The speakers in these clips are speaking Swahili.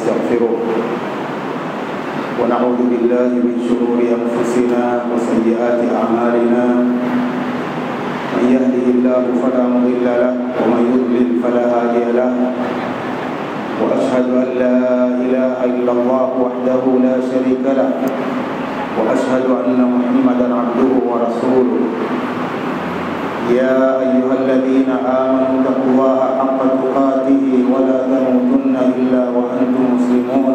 ونستغفره ونعوذ بالله من شرور أنفسنا وسيئات أعمالنا من يهده الله فلا مضل له ومن يضلل فلا هادي له وأشهد أن لا إله إلا الله وحده لا شريك له وأشهد أن محمدا عبده ورسوله يا أيها الذين آمنوا اتقوا الله حق تقاته ولا تموتن إلا وأنتم مسلمون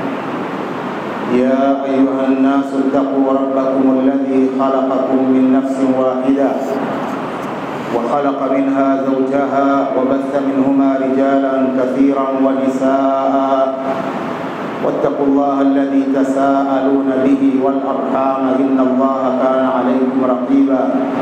يا أيها الناس اتقوا ربكم الذي خلقكم من نفس واحدة وخلق منها زوجها وبث منهما رجالا كثيرا ونساء واتقوا الله الذي تساءلون به والأرحام إن الله كان عليكم رقيبا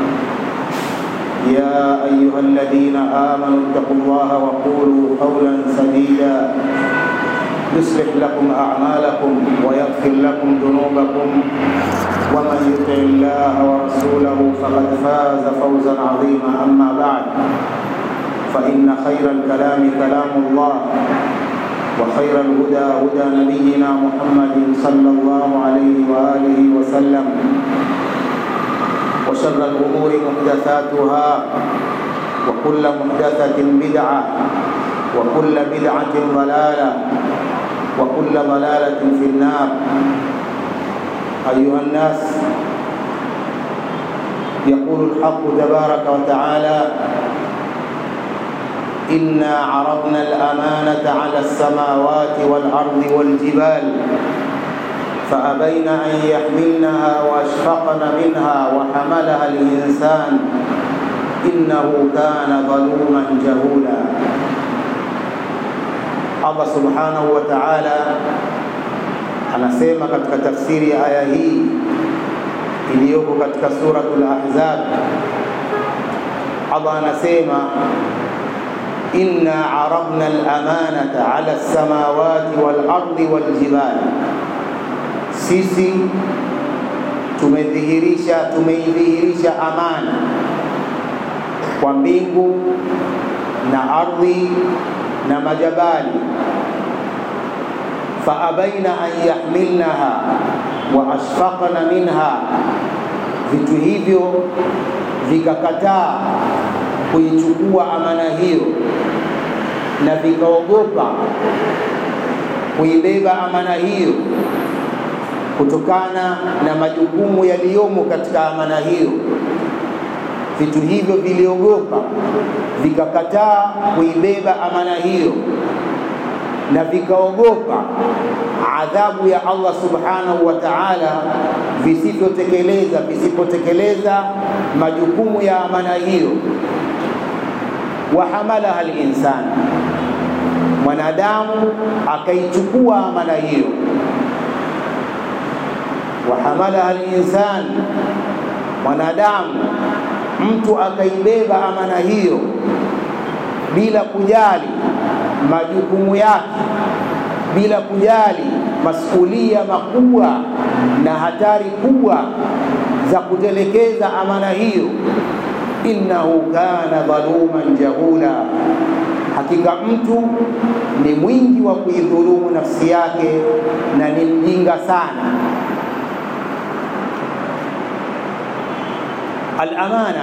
يا أيها الذين آمنوا اتقوا الله وقولوا قولا سديدا يصلح لكم أعمالكم ويغفر لكم ذنوبكم ومن يطع الله ورسوله فقد فاز فوزا عظيما أما بعد فإن خير الكلام كلام الله وخير الهدى هدى نبينا محمد صلى الله عليه وآله وسلم وشر الأمور محدثاتها وكل محدثة بدعة وكل بدعة ضلالة وكل ضلالة في النار أيها الناس يقول الحق تبارك وتعالى إنا عرضنا الأمانة على السماوات والأرض والجبال فأبين أن يحملنها وأشفقن منها وحملها الإنسان إنه كان ظلوما جهولا Allah subhanahu wa ta'ala anasema katika tafsiri ya aya hii iliyoko katika suratul Ahzab, Allah anasema inna aradna al-amanata ala as-samawati wal-ardi wal-jibali, sisi tumedhihirisha tumeidhihirisha amana kwa mbingu na ardhi na majabali faabaina an yahmilnaha wa ashfaqna minha, vitu hivyo vikakataa kuichukua amana hiyo na vikaogopa kuibeba amana hiyo kutokana na majukumu yaliyomo katika amana hiyo. Vitu hivyo viliogopa vikakataa kuibeba amana hiyo na vikaogopa adhabu ya Allah subhanahu wa ta'ala visivyotekeleza visipotekeleza majukumu ya amana hiyo. Wahamalaha linsan, mwanadamu akaichukua amana hiyo. Wahamalaha linsan, mwanadamu mtu akaibeba amana hiyo bila kujali majukumu yake, bila kujali masulia makubwa na hatari kubwa za kutelekeza amana hiyo. Innahu kana dhaluman jahula, hakika mtu ni mwingi wa kuidhulumu nafsi yake na ni mjinga sana. Al-amana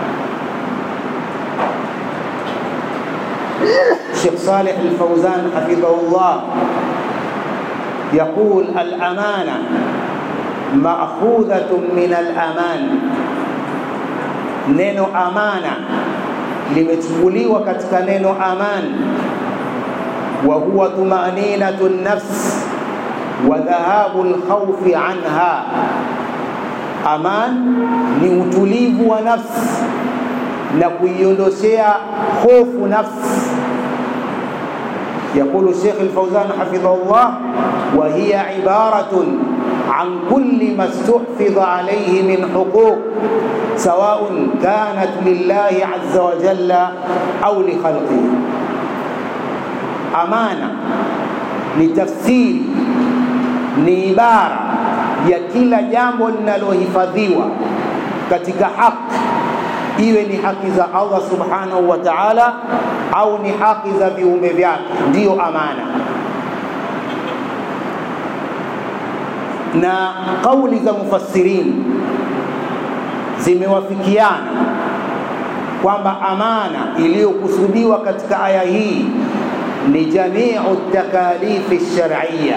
الشيخ صالح الفوزان حفظه الله يقول الأمانة مأخوذة من الأمان neno amana limechukuliwa katika neno aman wa huwa tumaninatu nafs wa dhahabu lkhaufi anha aman ni utulivu wa nafsi na kuiondoshea hofu nafsi يقول الشيخ الفوزان حفظه الله وهي عبارة عن كل ما استحفظ عليه من حقوق سواء كانت لله عز وجل أو لخلقه أمانة لتفسير ni ibara ya kila jambo linalohifadhiwa katika haki iwe ni haki za Allah subhanahu wa ta'ala au ni haki za viumbe vyake, ndiyo amana. na kauli za mufassirin zimewafikiana kwamba amana iliyokusudiwa katika aya hii ni jamiu takalifi shar'iyya,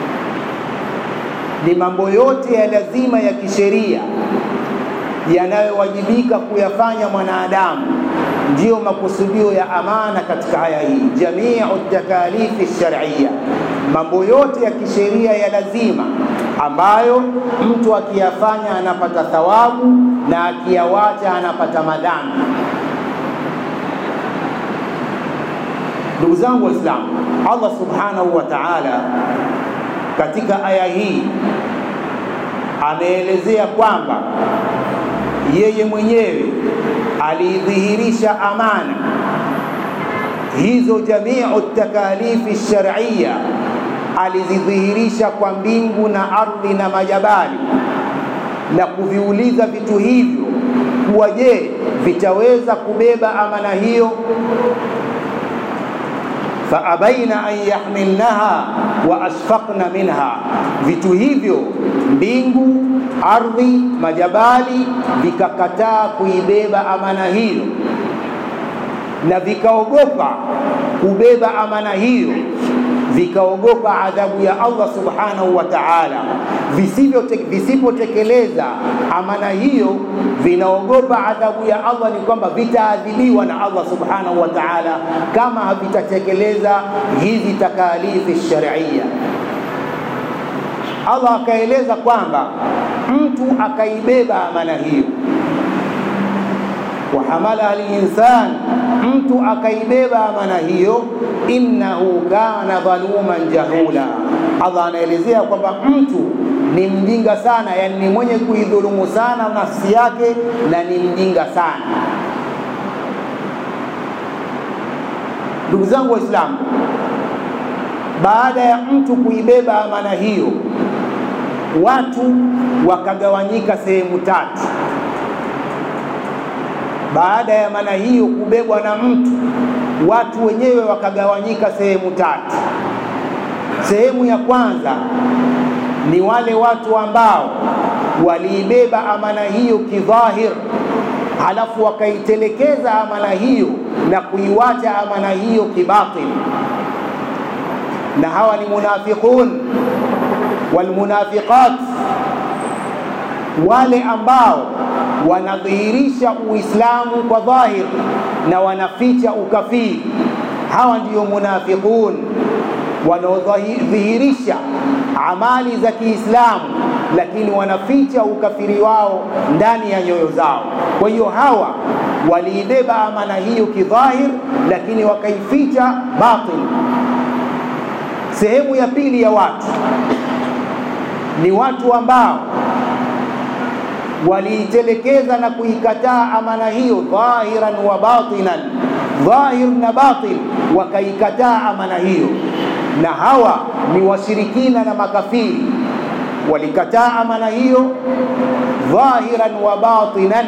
ni mambo yote ya lazima ya kisheria yanayowajibika kuyafanya mwanadamu, ndiyo makusudio ya amana katika aya hii. Jamiu takalifi shar'iyya, mambo yote ya kisheria ya lazima ambayo mtu akiyafanya anapata thawabu na akiyawacha anapata madhambi. Ndugu zangu Waislamu, Allah subhanahu wa ta'ala katika aya hii ameelezea kwamba yeye mwenyewe alidhihirisha amana hizo, jamiu takalifi shar'iyya alizidhihirisha kwa mbingu na ardhi na majabali na kuviuliza vitu hivyo kuwa je, vitaweza kubeba amana hiyo? faabaina an yahmilnaha wa ashfaqna minha, vitu hivyo mbingu, ardhi, majabali vikakataa kuibeba amana hiyo na vikaogopa kubeba amana hiyo vikaogopa adhabu ya Allah subhanahu wa ta'ala. Visipotekeleza amana hiyo, vinaogopa adhabu ya Allah, ni kwamba vitaadhibiwa na Allah subhanahu wa ta'ala kama havitatekeleza hizi takalifi shar'iyya. Allah akaeleza kwamba mtu akaibeba amana hiyo wahamala alinsan, mtu akaibeba amana hiyo, innahu kana dhaluman jahula. Allah anaelezea kwamba mtu ni mjinga sana, yani ni mwenye kuidhulumu sana nafsi yake na ni mjinga sana. Ndugu zangu Waislamu, baada ya mtu kuibeba amana hiyo, watu wakagawanyika sehemu tatu baada ya amana hiyo kubebwa na mtu, watu wenyewe wakagawanyika sehemu tatu. Sehemu ya kwanza ni wale watu ambao waliibeba amana hiyo kidhahir, halafu wakaitelekeza amana hiyo na kuiwacha amana hiyo kibatil, na hawa ni munafiqun walmunafiqat, wale ambao wanadhihirisha Uislamu kwa dhahir na wanaficha ukafiri. Hawa ndiyo munafiqun wanaodhihirisha amali za Kiislamu, lakini wanaficha ukafiri wao ndani ya nyoyo zao. Kwa hiyo hawa waliibeba amana hiyo kidhahir, lakini wakaificha batin. Sehemu ya pili ya watu ni watu ambao waliitelekeza na kuikataa amana hiyo dhahiran wa batinan, dhahir na batin, wakaikataa amana hiyo. Na hawa ni washirikina na makafiri, walikataa amana hiyo dhahiran wa batinan.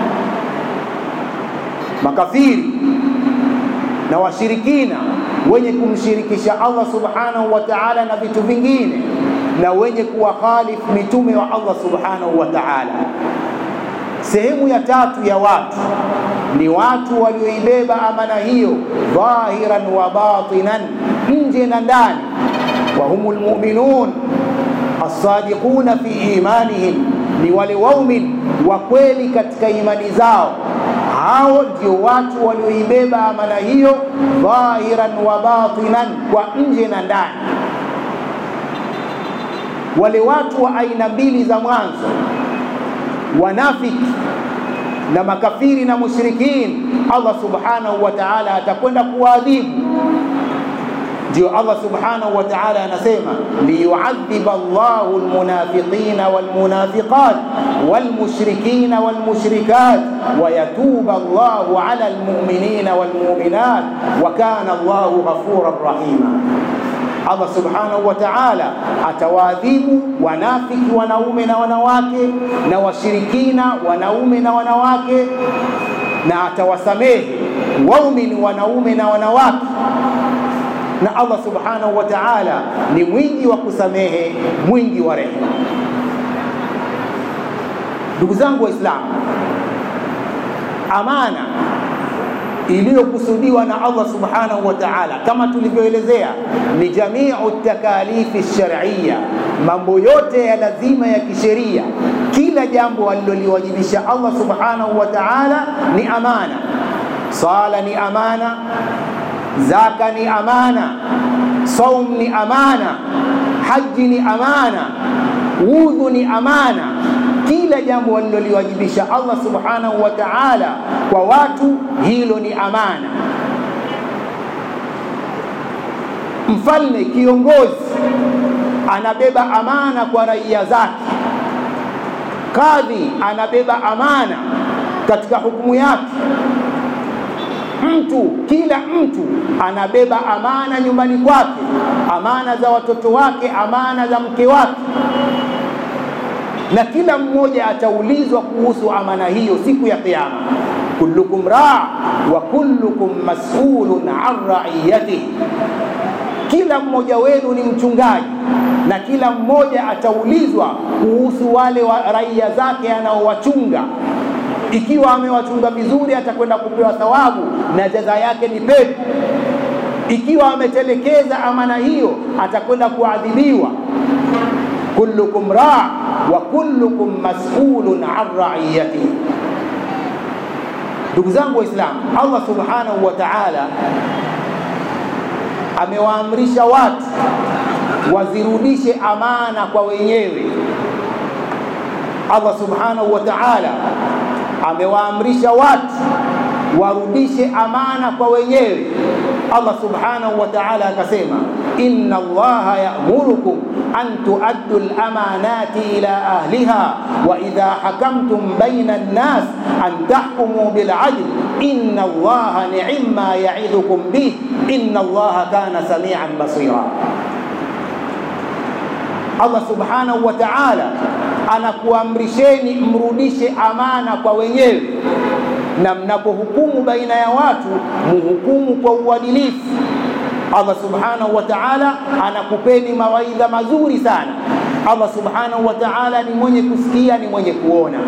Makafiri na washirikina wenye kumshirikisha Allah subhanahu wa ta'ala na vitu vingine na wenye kuwakhalif mitume wa Allah subhanahu wa ta'ala. Sehemu ya tatu ya watu ni watu walioibeba amana hiyo dhahiran wa batinan, nje na ndani. wa humul mu'minun as-sadiquna fi imanihim, ni wale waumin wa kweli katika imani zao. Hao ndio watu walioibeba amana hiyo dhahiran wa batinan, kwa nje na ndani wale watu wa aina mbili za mwanzo, wanafiki na makafiri na mushrikin, Allah subhanahu wa ta'ala atakwenda kuwaadhibu. Ndio Allah subhanahu wa ta'ala anasema liyuadhiba Allahu almunafiqina walmunafiqat walmushrikina walmushrikat wayatuba Allahu ala almu'minina walmu'minat wa kana Allahu ghafuran rahima. Allah subhanahu wa ta'ala atawaadhibu wanafiki wanaume na wanawake na washirikina wanaume na wanawake, na atawasamehe waumini wanaume na wanawake. na Allah subhanahu wa ta'ala ni mwingi wa kusamehe, mwingi wa rehema. Ndugu zangu Waislamu, amana iliyokusudiwa na Allah subhanahu wa ta'ala kama tulivyoelezea ni jamiu takalifi shar'iyya, mambo yote ya lazima ya kisheria, kila jambo aliloliwajibisha Allah subhanahu wa ta'ala ni amana. Sala ni amana, zaka ni amana, saum ni amana, haji ni amana, wudhu ni amana kila jambo waliloliwajibisha Allah subhanahu wa ta'ala kwa watu, hilo ni amana. Mfalme, kiongozi, anabeba amana kwa raia zake. Kadhi anabeba amana katika hukumu yake. Mtu, kila mtu anabeba amana nyumbani kwake, amana za watoto wake, amana za mke wake na kila mmoja ataulizwa kuhusu amana hiyo siku ya Kiyama. kullukum raa wa kullukum mas'ulun an ra'iyatihi, kila mmoja wenu ni mchungaji na kila mmoja ataulizwa kuhusu wale wa raia zake anaowachunga. Ikiwa amewachunga vizuri, atakwenda kupewa thawabu na jaza yake ni pepo. Ikiwa ametelekeza amana hiyo, atakwenda kuadhibiwa. kullukum raa wa kullukum mas'ulun an ra'iyatihi. Ndugu zangu Waislamu, Allah subhanahu wa ta'ala amewaamrisha watu wazirudishe amana kwa wenyewe. Allah subhanahu wa ta'ala amewaamrisha watu warudishe amana kwa wenyewe. Allah subhanahu wa ta'ala akasema, inna Allaha ya'murukum an tuaddu al-amanati ila ahliha wa idha hakamtum bayna an-nas an tahkumu bil 'adl inna Allaha ni'ma ya'idhukum bih inna Allaha kana sami'an basira. Allah subhanahu wa ta'ala anakuamrisheni mrudishe amana kwa wenyewe na mnapohukumu baina ya watu muhukumu kwa uadilifu. Allah subhanahu wa ta'ala anakupeni mawaidha mazuri sana. Allah subhanahu wa ta'ala ni mwenye kusikia, ni mwenye kuona.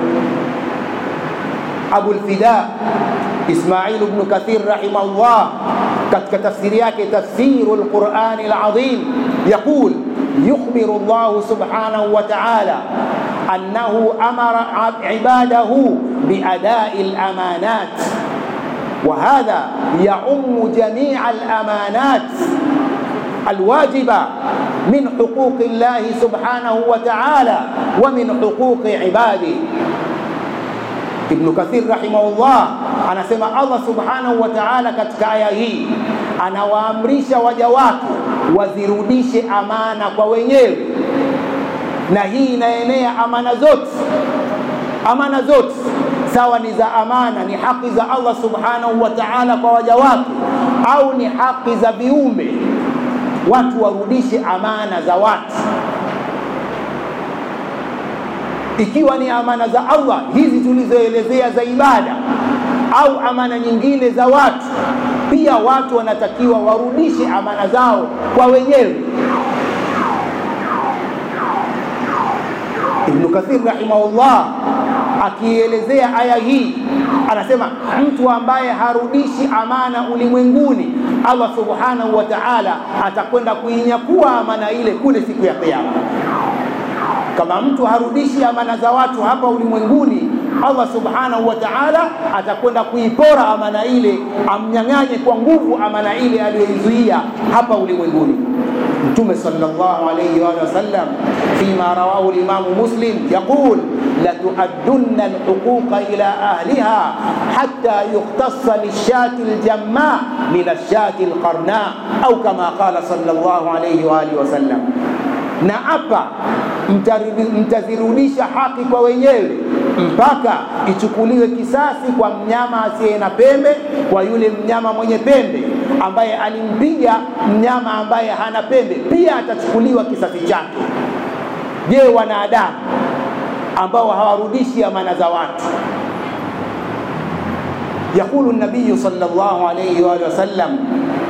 Abul Fida Ismail ibn Kathir rahimahullah katika tafsiri yake Tafsiru al-Qur'ani al-Azim yaqul yukhbiru Allah subhanahu wa ta'ala أنه أمر عباده بأداء الأمانات وهذا يعم جميع الأمانات الواجبة من حقوق الله سبحانه وتعالى ومن حقوق عباده ابن كثير رحمه الله anasema Allah subhanahu wa ta'ala katika aya hii anawaamrisha waja wake wazirudishe amana kwa wenyewe na hii inaenea amana zote, amana zote sawa ni za amana, ni haki za Allah subhanahu wa ta'ala kwa waja wake, au ni haki za viumbe. Watu warudishe amana za watu, ikiwa ni amana za Allah hizi tulizoelezea za ibada, au amana nyingine za watu, pia watu wanatakiwa warudishe amana zao kwa wenyewe. Ibn Kathir rahimahullah akielezea aya hii anasema, mtu ambaye harudishi amana ulimwenguni, Allah subhanahu wa ta'ala atakwenda kuinyakua amana ile kule siku ya Kiyama. Kama mtu harudishi amana za watu hapa ulimwenguni, Allah subhanahu wa ta'ala atakwenda kuipora amana ile, amnyang'anye kwa nguvu amana ile aliyoizuia hapa ulimwenguni. Mtume sallallahu alayhi wa sallam fima rawahu al-Imam Muslim yaqul la tu'addunna al-huquqa ila ahliha hatta yukhtassa lish-shati al-jamma min ash-shati al-qarna au kama qala sallallahu alayhi wa alihi wa sallam na hapa mtazirudisha haki kwa wenyewe mpaka ichukuliwe kisasi kwa mnyama asiye na pembe kwa yule mnyama mwenye pembe ambaye alimpiga mnyama ambaye hana pembe, pia atachukuliwa kisasi chake. Je, wanadamu ambao hawarudishi amana za watu? Yakulu nabiyu sallallahu alayhi wa sallam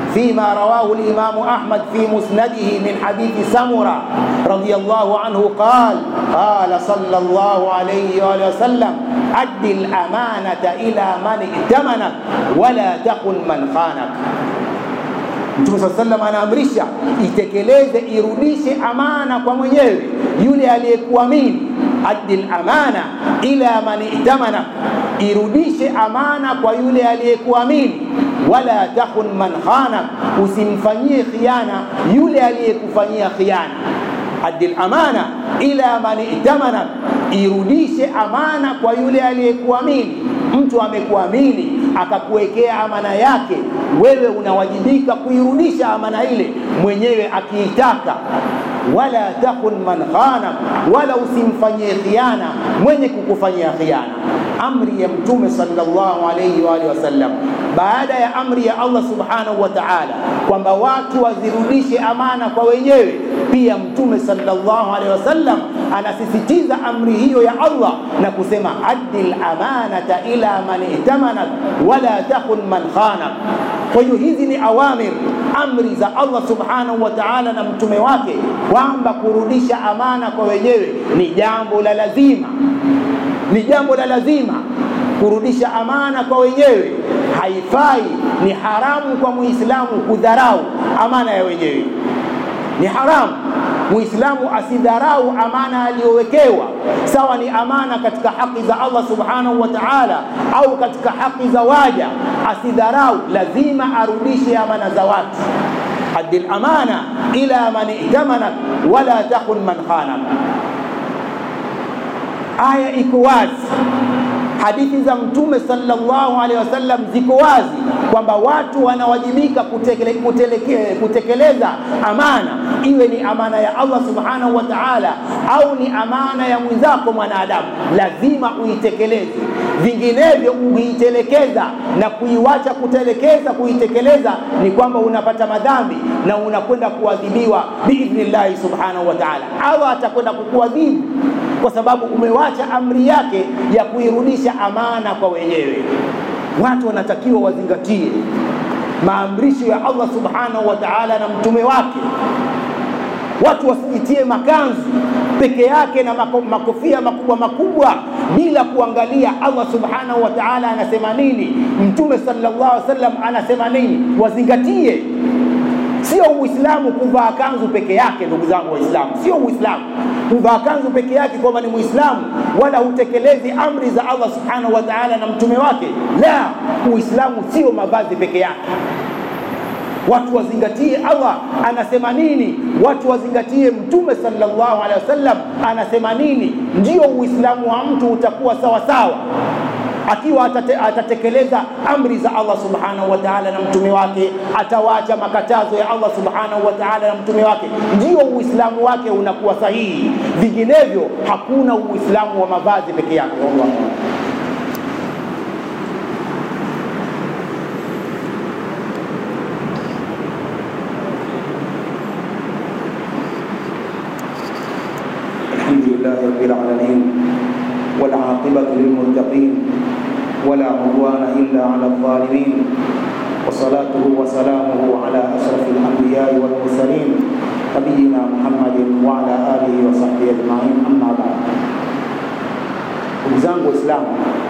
فيما رواه الإمام أحمد في مسنده من حديث سمرة رضي الله عنه قال قال صلى الله عليه وآله وسلم أد الأمانة إلى من ائتمنك ولا تخن من خانك Mtume saa sallam anaamrisha itekeleze, irudishe amana kwa mwenyewe yule aliyekuamini. Addil amana ila man itamana, irudishe amana kwa yule aliyekuamini. Wala takhun man khana, usimfanyie khiana yule aliyekufanyia khiana. Addil amana ila man itamana, irudishe amana kwa yule aliyekuamini. Mtu amekuamini akakuwekea amana yake, wewe unawajibika kuirudisha amana ile mwenyewe akiitaka. Wala takun man khana, wala usimfanyie khiana mwenye kukufanyia khiana. Amri ya Mtume sallallahu alayhi wa alihi wasallam, baada ya amri ya Allah subhanahu wa ta'ala kwamba watu wazirudishe amana kwa wenyewe, pia Mtume sallallahu alayhi wasallam anasisitiza amri hiyo ya Allah na kusema addil amanata ila man itamanat wala takun man khana. Kwa hiyo hizi ni awamir, amri za Allah subhanahu wa ta'ala na mtume wake kwamba kurudisha amana kwa wenyewe ni jambo la lazima, ni jambo la lazima kurudisha amana kwa wenyewe. Haifai, ni haramu kwa Muislamu kudharau amana ya wenyewe, ni haramu Muislamu asidharau amana aliyowekewa, sawa ni amana katika haki za Allah subhanahu wa ta'ala au katika haki za waja, asidharau, lazima arudishe amana za watu. Addil amana ila man itamanat wala takun man khanak. Aya iko wazi, hadithi za Mtume sallallahu alaihi wasallam ziko wazi kwamba watu wanawajibika kutekele, kuteleke, kutekeleza amana, iwe ni amana ya Allah subhanahu wa ta'ala au ni amana ya mwenzako mwanadamu, lazima uitekeleze. Vinginevyo ukiitelekeza na kuiwacha kutelekeza kuitekeleza, ni kwamba unapata madhambi na unakwenda kuadhibiwa biidhnillahi subhanahu wa ta'ala. Allah atakwenda kukuadhibu kwa sababu umewacha amri yake ya kuirudisha amana kwa wenyewe. Watu wanatakiwa wazingatie maamrisho ya Allah subhanahu wa ta'ala na mtume wake. Watu wasijitie makanzu peke yake na mako, makofia makubwa makubwa bila kuangalia Allah subhanahu wa ta'ala anasema nini, mtume sallallahu alaihi wasallam anasema nini. Wazingatie, sio Uislamu kuvaa kanzu peke yake. Ndugu zangu Waislamu, sio Uislamu kuvaa kanzu peke yake kwamba ni Muislamu wala hutekelezi amri za Allah subhanahu wa ta'ala na mtume wake. La, Uislamu sio mavazi peke yake. Watu wazingatie Allah anasema nini, watu wazingatie Mtume sallallahu alaihi wasallam anasema nini, ndio Uislamu wa mtu utakuwa sawa sawa akiwa atate, atatekeleza amri za Allah subhanahu wa ta'ala na mtume wake, atawacha makatazo ya Allah subhanahu wa ta'ala na mtume wake, ndio Uislamu wake unakuwa sahihi. Vinginevyo hakuna Uislamu wa mavazi peke yake. Allah الحمد لله رب العالمين والعاقبة للمتقين ولا عدوان إلا على الظالمين وصلاته وسلامه على أشرف الأنبياء والمرسلين نبينا محمد وعلى آله وصحبه أجمعين أما بعد ndugu zangu Waislamu,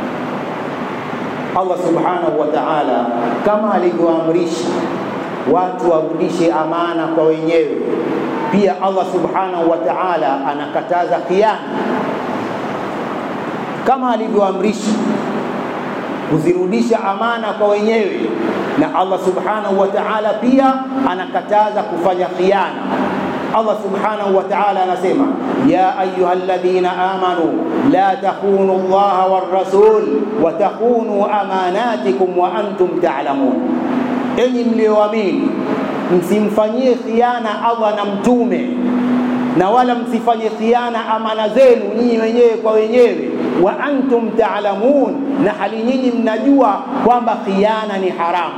Allah subhanahu wa ta'ala kama alivyoamrisha watu warudishe amana kwa wenyewe, pia Allah subhanahu wa ta'ala anakataza khiana kama alivyoamrisha kuzirudisha amana kwa wenyewe, na Allah subhanahu wa ta'ala pia anakataza kufanya khiana. Allah subhanahu wa ta'ala anasema ya ayuha alladhina amanu la takhunu Allaha war rasul wa takhunu amanatikum wa antum ta'lamun, enyi mlioamini msimfanyie khiana Allah na mtume na wala msifanye khiana amana zenu nyinyi wenyewe kwa wenyewe, wa antum taalamun, na hali nyinyi mnajua kwamba khiana ni haramu.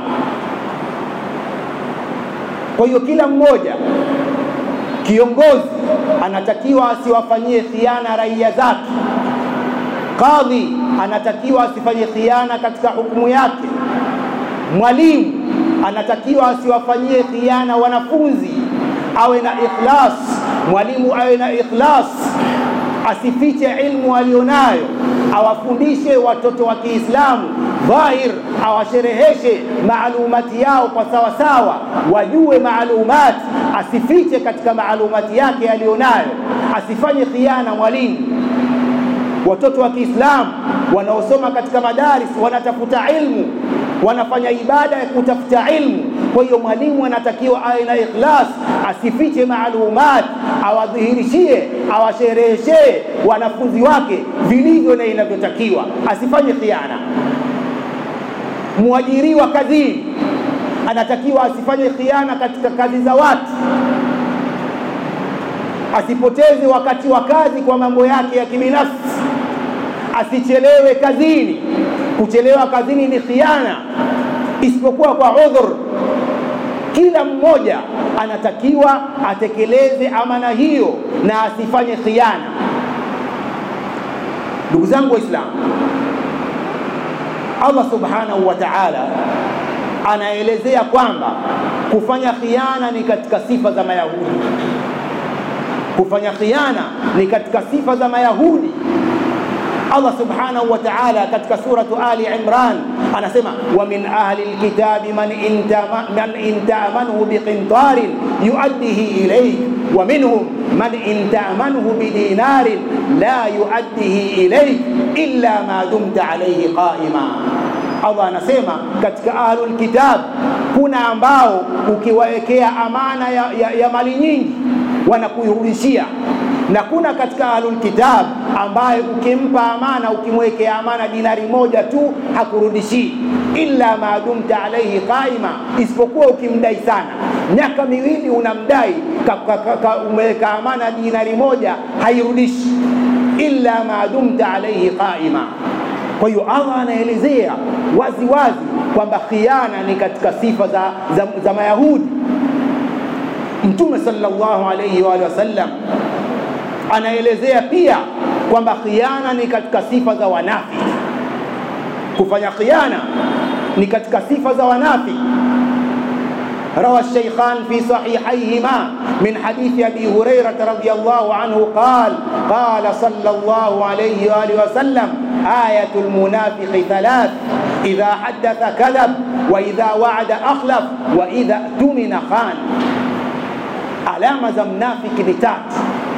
Kwa hiyo kila mmoja kiongozi anatakiwa asiwafanyie khiana raia zake. Kadhi anatakiwa asifanye khiana katika hukumu yake. Mwalimu anatakiwa asiwafanyie khiana wanafunzi awe na ikhlas mwalimu awe na ikhlas asifiche ilmu alionayo awafundishe watoto wa Kiislamu dhahir, awashereheshe maalumati yao kwa sawasawa, wajue maalumati, asifiche katika maalumati yake aliyonayo, asifanye khiana mwalimu. Watoto wa Kiislamu wanaosoma katika madaris wanatafuta ilmu, wanafanya ibada ya kutafuta ilmu. Kwa hiyo mwalimu anatakiwa awe na ikhlas, asifiche maalumat, awadhihirishie, awashereheshee wanafunzi wake vilivyo na inavyotakiwa, asifanye khiana. Mwajiriwa kazini anatakiwa asifanye khiana katika kazi za watu, asipoteze wakati wa kazi kwa mambo yake ya kibinafsi, asichelewe kazini. Kuchelewa kazini ni khiana, isipokuwa kwa udhur. Kila mmoja anatakiwa atekeleze amana hiyo na asifanye khiana. Ndugu zangu Waislamu, Allah subhanahu wa ta'ala anaelezea kwamba kufanya khiana ni katika sifa za Mayahudi. Kufanya khiana ni katika sifa za Mayahudi. Allah subhanahu wa ta'ala katika suratu Ali Imran anasema wa min ahli alkitabi man intama man intamanhu biqintarin yuaddihi ilayk wa minhum man intamanhu bidinarin la yuaddihi ilayk illa ma dumta alayhi qa'ima Allah anasema katika ahlul kitab kuna ambao ukiwawekea amana ya, ya, ya mali nyingi wanakuirudishia na kuna katika ahlul kitab ambaye ukimpa amana ukimwekea amana dinari moja tu hakurudishii illa ma dumta alaihi qaima, isipokuwa ukimdai sana miaka miwili unamdai umeweka amana dinari moja hairudishi, illa ma dumta alaihi qaima. Kwa hiyo Allah anaelezea wazi wazi kwamba khiana ni katika sifa za, za, za Mayahudi. Mtume sallallahu alayhi wa sallam anaelezea pia kwamba khiana ni katika sifa za wanafiki. Kufanya khiana ni katika sifa za wanafiki. روى الشيخان في صحيحيهما من حديث أبي هريرة رضي الله عنه قال قال صلى الله عليه وآله وسلم آية المنافق ثلاث إذا حدث كذب وإذا وعد أخلف وإذا اؤتمن خان علامة za mnafiki ni tatu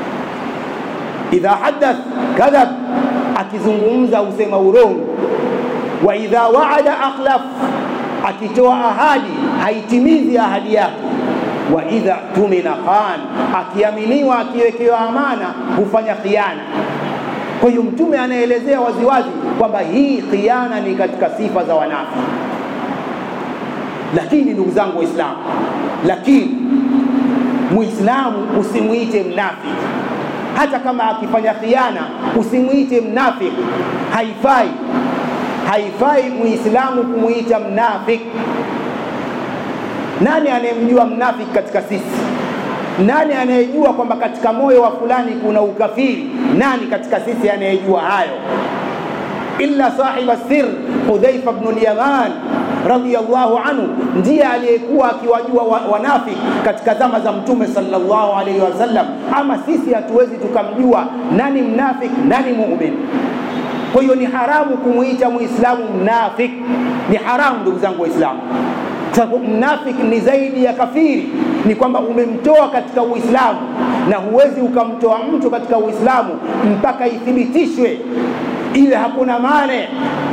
idha hadath kadhab akizungumza usema urongo wa idha waada akhlaf akitoa ahadi haitimizi ahadi yake wa idha tumina khan akiaminiwa akiwekewa amana hufanya khiana kwa hiyo mtume anaelezea waziwazi kwamba hii khiana ni katika sifa za wanafiki lakini ndugu zangu waislamu lakini muislamu usimwite mnafiki hata kama akifanya khiana usimwite mnafiki haifai haifai muislamu kumwita mnafiki nani anayemjua mnafiki katika sisi nani anayejua kwamba katika moyo wa fulani kuna ukafiri nani katika sisi anayejua hayo illa sahiba sir hudhaifa bnu lyaman radhiallahu anhu ndiye aliyekuwa akiwajua wanafiki katika zama za mtume sallallahu alaihi wasallam ama sisi hatuwezi tukamjua nani mnafiki nani mumin kwa hiyo ni haramu kumwita muislamu mnafiki ni haramu ndugu zangu waislamu sababu mnafiki ni zaidi ya kafiri ni kwamba umemtoa katika uislamu na huwezi ukamtoa mtu katika uislamu mpaka ithibitishwe iwe hakuna mane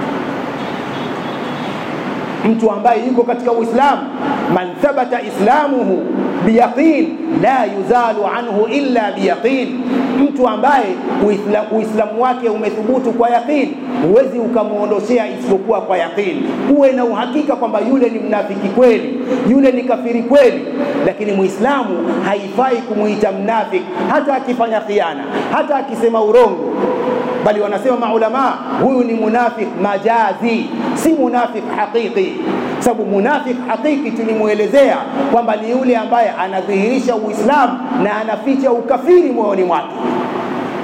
mtu ambaye yuko katika uislamu man thabata islamuhu biyaqin la yuzalu anhu illa biyaqin mtu ambaye uislamu, uislamu wake umethubutu kwa yaqin huwezi ukamwondoshea isipokuwa kwa yaqin uwe na uhakika kwamba yule ni mnafiki kweli yule ni kafiri kweli lakini muislamu haifai kumwita mnafiki hata akifanya khiana hata akisema urongo bali wanasema maulama huyu ni munafik majazi si munafik haqiqi sababu munafik haqiqi tulimwelezea kwamba ni yule ambaye anadhihirisha uislamu na anaficha ukafiri moyoni mwake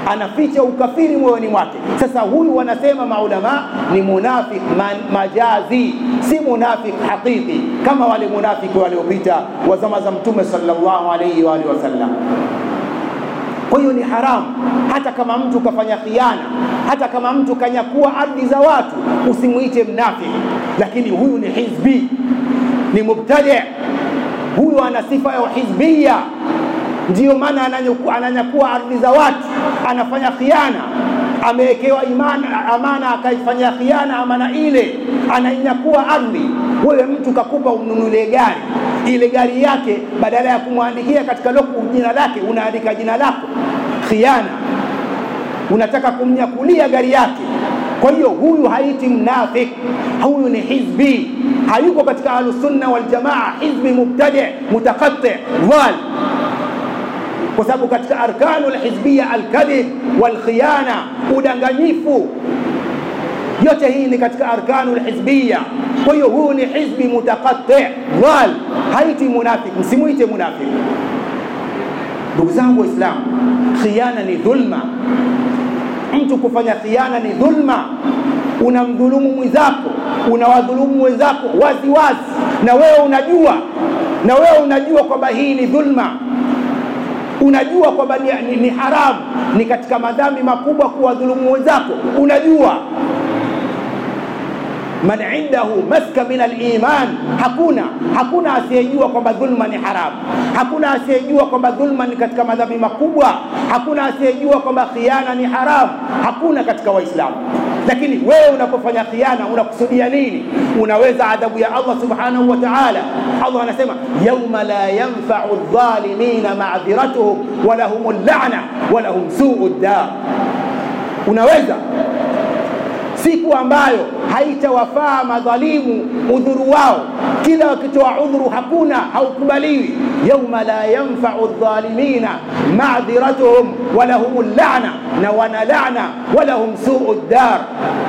anaficha ukafiri moyoni mwake. Sasa huyu wanasema maulama ni munafik man, majazi, si munafik hakiki kama wale munafiki waliopita wa zama za Mtume sallallahu alaihi wa alihi wasallam. Kwa hiyo ni haramu, hata kama mtu kafanya khiana, hata kama mtu kanyakua ardhi za watu, usimwite mnafiki, lakini huyu ni hizbi, ni mubtadi, huyu ana sifa ya uhizbia ndiyo maana ananyakua ardhi za watu, anafanya khiana, amewekewa amana akaifanyia khiana amana ile, anainyakua ardhi. Wewe mtu kakupa ununulie gari, ile gari yake badala ya kumwandikia katika loku jina lake unaandika jina lako, khiana, unataka kumnyakulia gari yake. Kwa hiyo huyu haiti mnafik, huyu ni hizbi, hayuko katika ahlusunna waljamaa, hizbi mubtadi, mutakati, dhal kwa sababu katika arkanu lhizbia alkadhib walkhiyana, udanganyifu, yote hii ni katika arkanu lhizbia. Kwa hiyo huyu ni hizbi mutakati dhal, haiti munafik, msimuite munafik. Ndugu zangu Waislamu, khiana ni dhulma. Mtu kufanya khiana ni dhulma. Unamdhulumu mwenzako, unawadhulumu wenzako wazi wazi, na wewe unajua, na wewe unajua kwamba hii ni dhulma unajua kwamba ni, ni, ni haramu, ni katika madhambi makubwa kuwadhulumu wenzako, unajua. Man indahu maska min aliman, hakuna hakuna asiyejua kwamba dhulma ni haramu, hakuna asiyejua kwamba dhulma ni katika madhambi makubwa, hakuna asiyejua kwamba khiana ni haramu, hakuna katika Waislamu. Lakini wewe unapofanya khiana unakusudia nini? Unaweza adhabu ya Allah subhanahu wa ta'ala. Allah anasema yauma la yanfa'u dhalimina ma'dhiratuhum wa lahum la'na wa lahum su'u dar. Unaweza siku ambayo haitawafaa madhalimu udhuru wao, kila wakitoa udhuru hakuna, haukubaliwi. yauma la yanfa'u dhalimina ma'dhiratuhum wa lahum la'na, na wana la'na wa lahum su'u dar.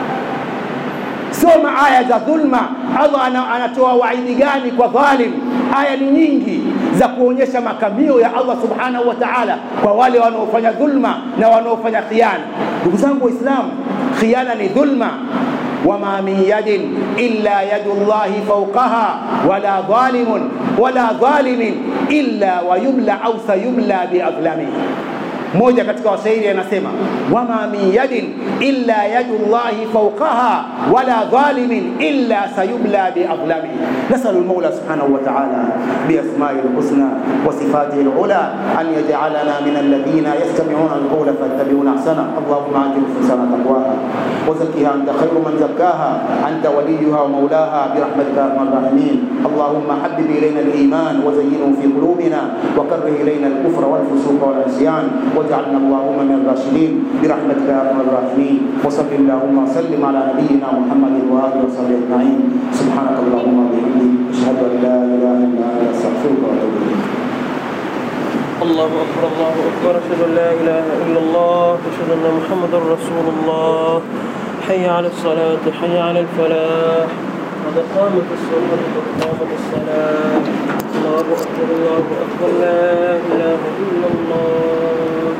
Soma aya za dhulma, Allah anatoa waidi gani kwa dhalim? Aya ni nyingi za kuonyesha makamio ya Allah subhanahu wa ta'ala kwa wale wanaofanya dhulma na wanaofanya khiana. Ndugu zangu Waislamu, khiana ni dhulma. wama min yadin illa yadu llahi fawqaha wala dhalimun wala dhalimin illa wayumla au sayumla biadhlamihi mmoja katika washairi anasema wama min yadin illa yadu llahi fawqaha wala dhalimin illa sayubla biadhlamihi nasalu lmaula subhanahu wa taala biasmai lhusna wa sifatihi lula an yajalana min alladhina yastamiuna alqawla fayattabiuna ahsana allahuma ati nufusana taqwaha وزكها أنت خير من زكاها أنت وليها ومولاها برحمتك يا أرحم الراحمين اللهم حبب إلينا الإيمان وزينه في قلوبنا وكره إلينا الكفر والفسوق والعصيان واجعلنا اللهم من الراشدين برحمتك يا ارحم الراحمين وصل اللهم وسلم على نبينا محمد واله وصحبه اجمعين سبحانك اللهم وبحمدك اشهد ان لا اله الا انت استغفرك واتوب اليك الله أكبر الله أكبر أشهد أن لا إله إلا الله أشهد أن محمدا رسول الله حي على الصلاة حي على الفلاح قد قامت الصلاة قد قامت الصلاة الله أكبر الله أكبر لا إله إلا الله